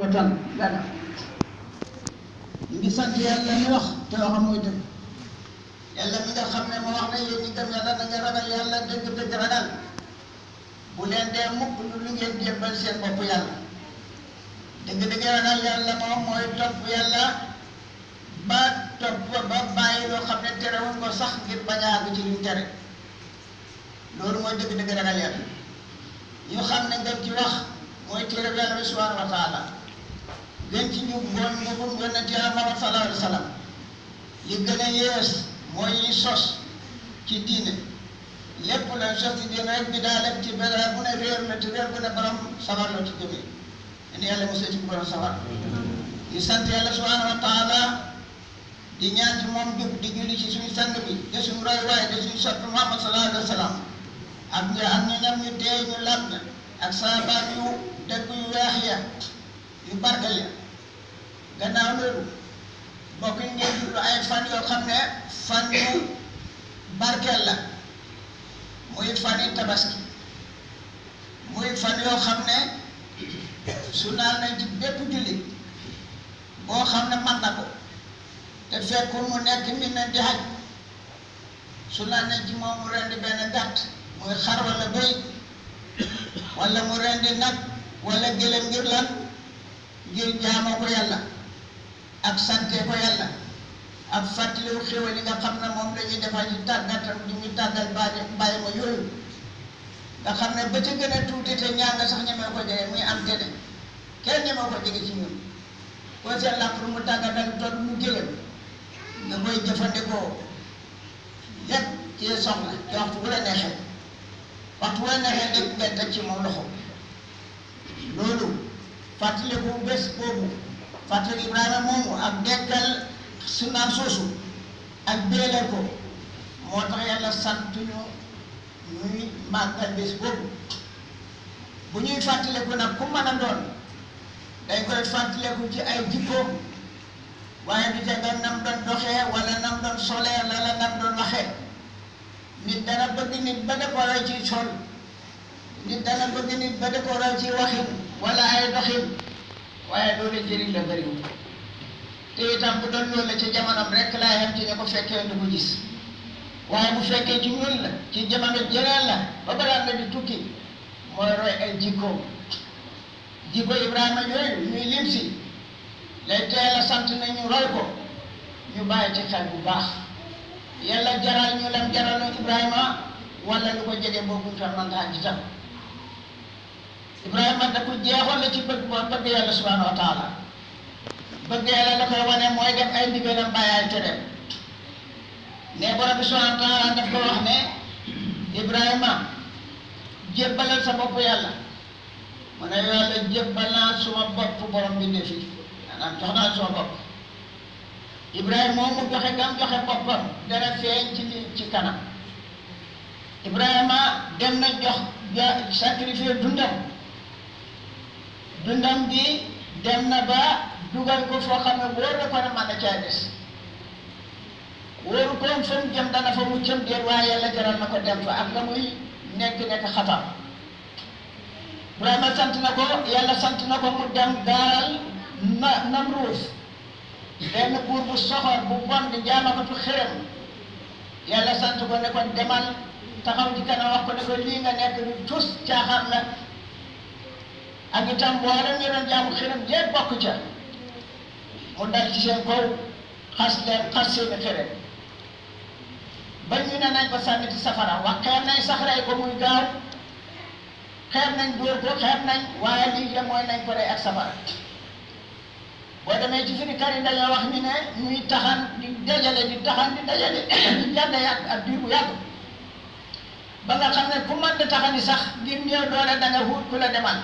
watan gana ñu ngi sant yàlla mi wax te waxam mooy dëgg yàlla mi nga xam ne moo wax ne yéen ñi gëm yàlla na nga ragal yàlla dëgg dëgg ragal bu leen dee mukk lu lu ngeen jébbal seen bopp yàlla dëgg dëgg ragal yàlla moom mooy topp yàlla ba topp ba bàyyi loo xam ne terewuñ ko sax ngir bañ a àgg ci luñ tere loolu mooy dëgg dëgg ragal yàlla ñu xam ne ngeen ci wax mooy téere yàlla bi subhanahu wa taala gën ci ñu ngoon ngubum yonent yàlla Muhammad sallallahu alayhi wa sallam li gën a yées mooy yi sos ci diine lépp la sos ci diine rek bi daa lépp ci benn bu ne réer la te réer bu ne borom sawar la ci jógee ni yàlla mosoo ci borom sawar di sant yàlla subhanahu wa taala di ñaan ci moom jub di julli ci suñu sang bi de suñu roy waay de suñu soppi Muhammad sallallahu alayhi wa sallam ak ñu ak ñu ñam ñu dee ñu lab na ak saabaat yu dëgg yu weex ya yu barkeel ya gannaaw loolu mbokk yi ngeen dund ay fan yoo xam ne fan yu barkeel la muy fan yu tabaski muy fan yoo xam ne su naan nañ ci bépp jullit boo xam ne man na ko te fekkul mu nekk mi ne di xaj su naan nañ ci moom mu rendi benn gàtt muy xar wala bëy wala mu rendi nag wala gëlëm ngir lan ngir jaamoo ko yàlla ak sante ko yàlla ak fàttaliwu xéwal yi nga xam ne moom la ñuy defal ci tàggatam di ñu tàggal bàyyi bàyyi ma yooyu nga xam ne ba ca gën a tuuti te ñaa nga sax ñemee ko jege muy am tene kenn ñemee ko jege ci ñun koo seen làpp mu tàggatal toll mu gëlëm nga koy jëfandikoo yépp ci soxla te waxtu bu la neexee waxtu bu la neexee dégg nga teg ci moom loxo loolu fàttaliku bés boobu fàttali Ibrahima moomu ak dekkal sunnaam soosu ak béelal ko moo tax yàlla sant ñu ñuy màggal bés boobu bu ñuy fàttaliku nag ku mën a doon dañ koy fàttaliku ci ay jikko waaye du ca nga nam doon doxee wala nam doon solee wala nam doon waxee nit dana bëgg nit ba da ko roy ci sol nit dana bëgg nit ba da ko roy ci waxin wala ay doxin waaye loolu njëriñ la bëriwul te itam bu doon loolu la ci jamonoom rek laa yem ci ne ko fekkee du ko gis waaye bu fekkee ci ñun la ci jamono jëneen la ba balaa nga di tukki mooy roy ay jikko jikko Ibrahima yooyu ñuy lim si lay teel a sant nañu roy ko ñu bàyyi ci xel bu baax yàlla jaral ñu lam jaraloon Ibrahima wala lu ko jege boobu ñu fa mën a tam Ibrahima da ko jeexoon la ci bëgg boo bëgg yàlla subhanahu wa taala bëgg yàlla la koy wane mooy def ay ndigalam bàyyi ay tereem ne borom bi subhanahu wa taala daf ko wax ne Ibrahima jébbalal sa bopp yàlla mu ne yàlla jébbal naa suma bopp borom bi ne fii maanaam jox naa suma bopp Ibrahima moom mu joxe gam joxe boppam dana feeñ ci li ci kanam Ibrahima dem na jox ja sacrifier dundam dundam bi dem na ba dugal ko foo xam ne wóor na ko ne mën na caa des wóoru koom fa mu jëm dana fa mu cëm déet waaye yàlla jaral na ko dem fa ak la muy nekk nekk xatam Ibrahima sant na ko yàlla sant na ko mu dem gaaral na Namruus benn buur bu soxor bu bon di jaamakatu xërëm yàlla sant ko ne ko demal taxaw ci kanam wax ko ne ko lii nga nekk lu tus caaxaan la ak itam mboolem ñu doon jaamu xërëm jéeg bokk ca mu dal ci seen kaw xas leen xas seeni xërëm ba ñu ne nañ ko sànni ci safara wax xeeb nañ sax rey ko muy gaaw xeeb nañ dóor ko xeeb nañ waaye lii la mooy nañ ko rey ak safara boo demee ci firi kar yi dañoo wax ñu ne ñuy taxan di dajale di taxan di dajale di jàdd yàgg ak diir bu yàgg ba nga xam ne ku mën di taxani sax ngir ñëw doole da nga wut ku la demal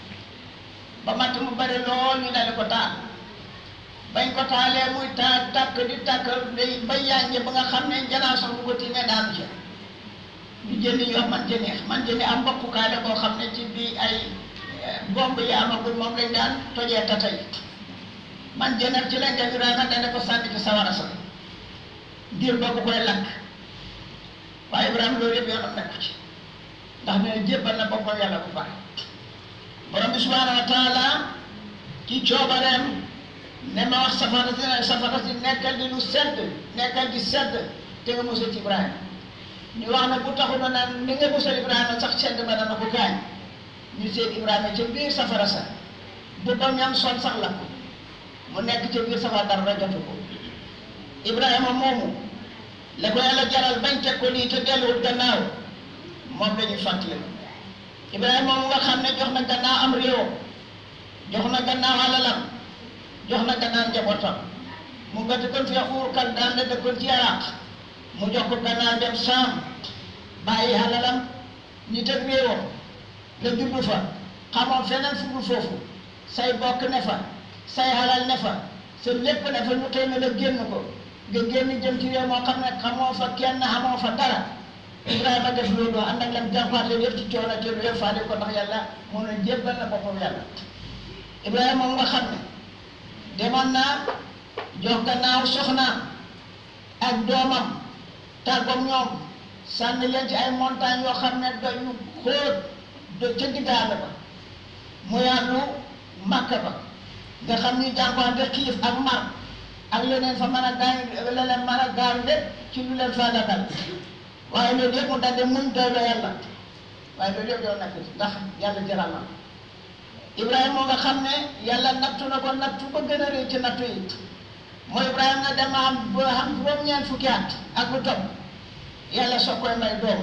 ba matt mu bari lool ñu dale ko taal bañ ko taalee muy taal tàkk di tàkk day ba yànje ba nga xam ne janaa sax bu ko tiimee daanu ci ñu jëndi ñu wax man jëni man jëni am mbokkukaale boo xam ne ci bi ay bomb yi amagul moom lañ daan tojee tata yi man jënat ci lañ def Ibrahima dana ko sànni ci sawara sa diir boobu koy lakk waaye Ibrahima loolu yëpp yoonam nekku ci ndax ne jébbal na boppam yàlla bu baax borom bi subhanahu wa taala ci coobareem ne ma wax safara si safara si nekkal di lu sedd nekkal di sedd te nga musal ci Ibrahima ñu wax ne bu taxu na naan ni nga musal Ibrahima sax sedd ba dana ko gaañ ñu seen Ibrahima ca biir safara sa bu ba ñam sol sax la ko mu nekk ca biir safara dara jotu ko Ibrahima moomu la ko yàlla jaral bañ teg ko lii te delluwul gannaaw moom la ñuy fàttali Ibrahima moomu nga xam ne jox na gannaaw am réewam jox na gannaaw alalam jox na gannaaw njabootam mu nga dëkkoon fi Uur Kaldaan la dëkkoon ci Iraq mu jox ko gannaaw dem Saam bàyyi alalam nit ak réewam nga juddu fa xamoon feneen fu dul foofu say bokk ne fa say halal ne fa sa lépp ne fa ñu xëy na la génn ko nga génn jëm ci réew moo xam ne xamoo fa kenn xamoo fa dara Ibrahima def loolu ànd ak lam jàmpaate yëpp ci coono te lu faale ko ndax yàlla moo ne jébbal na boppam yàlla Ibrahima moom nga xam ne demoon naa jox gannaaw soxnaam ak doomam tàggoom ñoom sànni leen ci ay montagnes yoo xam ne doy yu xóot do ca diggaale ba mu yàllu Makka ba nga xam ni jànkuwante xiif ak mar ak leneen fa mën a gaañ leneen mën a gaañ lépp ci lu leen fa dal waaye loolu yëpp mu daldi muñ doy la yàlla waaye loolu yëpp yow nekk ndax yàlla jaral na Ibrahima moo nga xam ne yàlla nattu na ko nattu ba gën a rëy ci nattu yi mooy Ibrahima nga dem am ba am juróom-ñeent fukki at ak lu topp yàlla soo koy may doom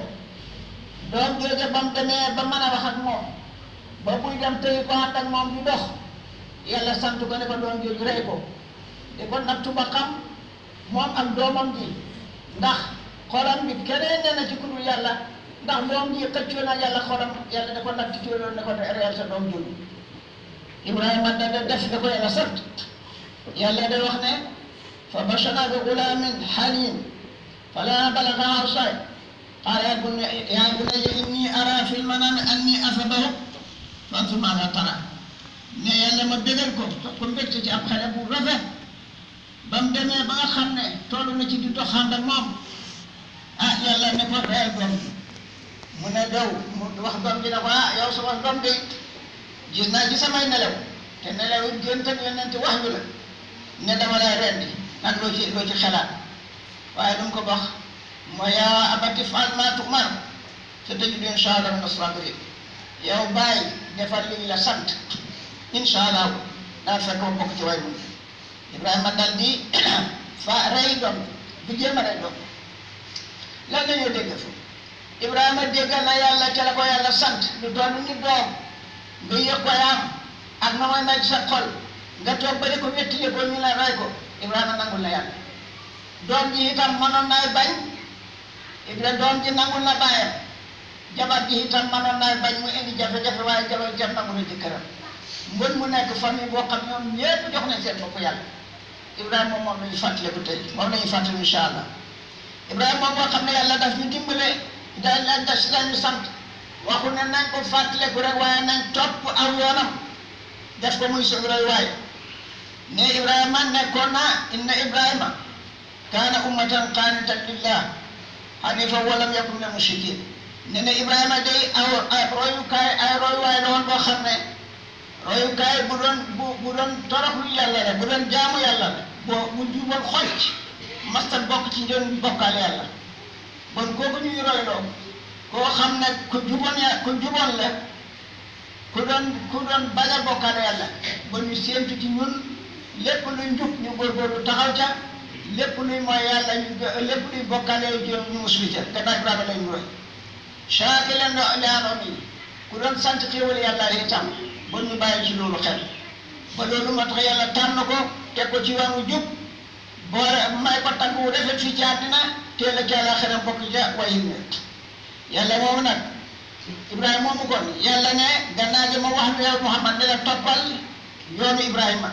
doom jooju ba mu demee ba mën a wax ak moom ba buy dem tëyi ko ànd ak moom di dox yàlla sant ko ne ko doom jooju rey ko di ko nattu ba xam moom ak doomam ji ndax xolam bi keneen nee na ci ku dul yàlla ndax doom ji xëccoo na yàlla xolam yàlla da ko natt ci loolu ne ko reyal sa doom jooju Ibrahima da da def da ko yàlla sant yàlla day wax ne fa bashara bi gulaamin halim falammaa balaga ashaay qaala yaa bunayya yaa bunayya innii araa fil manaami annii azbahuka fanzur maazaa taraa ne yàlla ma bégal ko ko mbégte ci ab xale bu rafet ba mu demee ba nga xam ne toll na ci di doxaan ak moom ah yàlla ne ko reyal doom bi mu ne daw mu wax doom bi ne ko ah yow sama doom bi gis naa ci samay nelaw te nelaw it gént ak yonent wax yu la ne dama lay rendi nag loo ci loo ci xalaat waaye lu mu ko wax mooy yaa abati fa'al maa tu'mar satajiduni inshaa Allah mina as-saabiriin yow bàyyi defal li ñu la sant incha allah daal fekk ma bokk ci way mu Ibrahima dal di fa rey doom bu jéem a rey doom lan la ñoo dégg fa Ibrahima déggal na yàlla ca la ko yàlla sant lu toll ni doom nga yëg ko yaam ak na mooy mel sa xol nga toog ba di ko wéttile ko ñu la rey ko Ibrahima nangul na yàlla doom ji itam mënoon naay bañ Ibrahima doom ji nangul na bàyyam jabar ji itam mënoon naay bañ mu indi jafe-jafe waaye jabar jam nangu na jëkkëram mbën mu nekk famille boo xam ñoom ñépp jox nañ seen bopp yàlla Ibrahima moom la ñu fàttaliku tey moom la ñu fàttali incha allah Ibrahima moom moo xam ne yàlla daf ñu dimbale dañ leen def si lañu sant waxu ne nañ ko fàttaliku rek waaye nañ topp aw yoonam def ko muy suñu roy waay ne Ibrahima nekkoon na inna Ibrahima kaana ummatan qaanitan lillah hanifan wa lam yakun minal mushrikin ne ne Ibrahima day aw ay royukaay ay royuwaay la woon boo xam ne royukaay bu doon bu bu doon toroxlu yàlla la bu doon jaamu yàlla la boo bu juboon xocc masta bokk ci njën bokkaale yàlla bon kooku ñuy royloo koo xam ne ku juboon ya ku juboon la ku doon ku doon bañ a bokkaale yàlla ba ñu séentu ci ñun lépp luy njub ñu góorgóorlu taxaw ca lépp luy mooy yàlla ñu lépp luy bokkaale yu ñu muslu ca gannaaw Ibrahima lañ roy chaque leen do leanoon yi ku doon sant xéewal yàlla itam ba ñu bàyyi ci loolu xel ba loolu moo tax yàlla tànn ko teg ko ci yoonu jub boole may ko tagg wu rafet fii ci àddina teel a jàlla xeram bokk ja wayi ne yàlla moomu nag Ibrahima moomu kon yàlla ne gannaaw gi ma wax lu yow Muhammad ne la toppal yoonu Ibrahima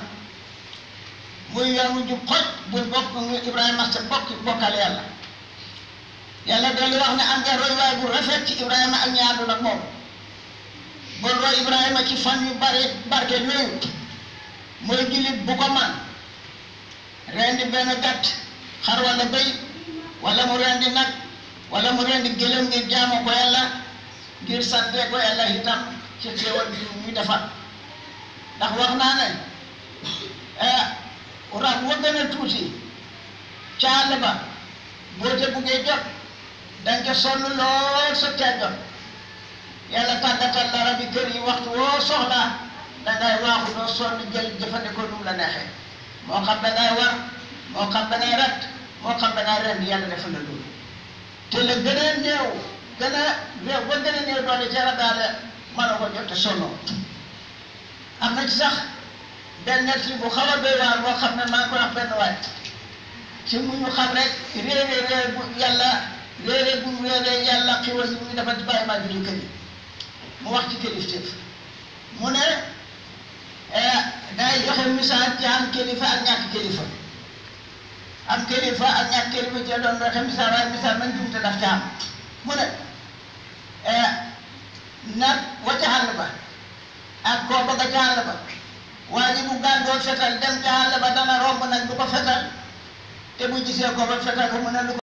muy yoonu jub xoj bu bokk Ibrahima sa bokk bokkal yàlla yàlla dolli wax ne am nga royuwaay bu rafet ci Ibrahima ak ñi àndul ak moom bon roy Ibrahima ci fan yu bare barke yooyu mooy jullit bu ko man rendi benn gàtt xar wala béy wala mu rendi nag wala mu rendi gëlëm ngir jaamu ko yàlla ngir sante ko yàlla itam ci xéewal bi ñu defar ndax wax naa ne xar wa gën a tuuti ca àll ba boo ca buggee jot danga ca sonn lool sa tee jot yàlla tàggatal la rabi kër yi waxtu woo soxlaa dangay waaxu doo sonn jël jëfandikoo nu mu la neexee moo xam dangay war moo xam dangay rat moo xam dangay ren yàlla defal la loolu te la gën a néew gën a réew ba gën a néew doole ca rabaale mën a ko jot te sonnoo am na ci sax benn nett li bu xaw a doy waar boo xam ne maa ngi koy wax benn waay ci mu ñu xam rek réeré réer bu yàlla réeré bu réeré yàlla xiwal yi muy defal ci bàyyi maa julli kër yi mu wax ci kilifteef mu ne day joxe misaal ci am kilifa ak ñàkk kilifa am kilifa ak ñàkk kilifa ci doon joxe misaal waaye misaal man jumte daf ca am mu ne nag wa ca àll ba ak koo bëgg ca àll ba waa ji bu gàndoo fetal dem ca àll ba dana romb nag du ko fetal te bu gisee ko ba fetal ko mu ne lu ko